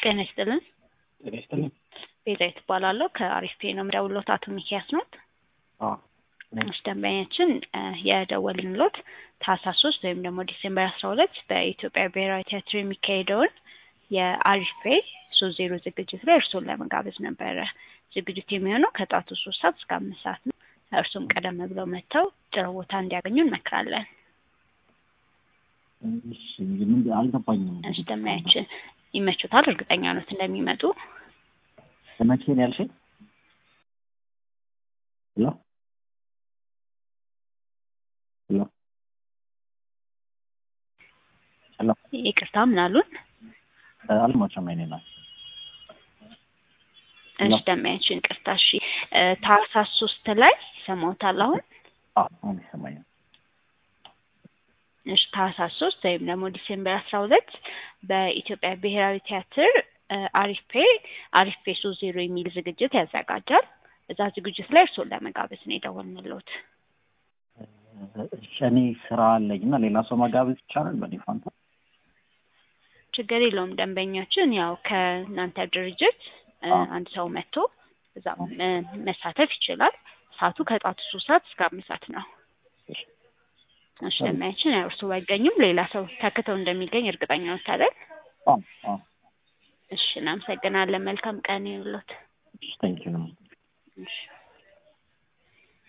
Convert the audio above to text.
ጤና ይስጥልን። ጤና ይስጥልኝ። ቤዛዊት እባላለሁ ከአሪፍ ፔ ነው የምደውልዎት። አቶ ሚኪያስ ነው። አዎ ነኝ። እሺ ደንበኛችን የደወልንሎት ታህሳስ ሶስት ወይም ደግሞ ዲሴምበር አስራ ሁለት በኢትዮጵያ ብሔራዊ ቲያትር የሚካሄደውን የአሪፍ ፔ ሶስት ዜሮ ዝግጅት ላይ እርስዎን ለመጋበዝ ነበረ። ዝግጅቱ የሚሆነው ከጠዋቱ ሶስት ሰዓት እስከ አምስት ሰዓት ነው። እርሱም ቀደም ብለው መጥተው ጥሩ ቦታ እንዲያገኙ እንመክራለን። እሺ ምን አልገባኝም። እሺ ደንበኛችን ይመቹታል? እርግጠኛ ኖት እንደሚመጡ? መቼ ነው ያልሽኝ? ሄሎ ሄሎ ሄሎ ይቅርታ ምን አሉን? አልማቸም አይኔ ናት። እሺ ደንበኛችን ይቅርታ። እሺ ታህሳስ ሶስት ላይ ይሰማዎታል አሁን? አዎ አሁን ይሰማኛል። እሺ ታህሳስ ሶስት ወይም ደግሞ ዲሴምበር አስራ ሁለት በኢትዮጵያ ብሔራዊ ቲያትር አሪፍ ፔ አሪፍ ፔ ሶስት ዜሮ የሚል ዝግጅት ያዘጋጃል። እዛ ዝግጅት ላይ እርስዎን ለመጋበዝ ነው የደወልንልዎት። እሺ እኔ ስራ አለኝ እና ሌላ ሰው መጋበዝ ይቻላል በእኔ ፋንታ? ችግር የለውም። ደንበኛችን ያው ከእናንተ ድርጅት እ አንድ ሰው መጥቶ እዛ እ መሳተፍ ይችላል። ሰዓቱ ከጠዋቱ ሶስት ሰዓት እስከ አምስት ሰዓት ነው። እሺ እሺ ደንበኛችን ያው እርስዎ ባይገኙም ሌላ ሰው ተክተው እንደሚገኝ እርግጠኛ ነዎት አይደል? አዎ አዎ እሺ እናመሰግናለን። መልካም ቀን ይሁንልዎት። እሺ ቴንኪው እሺ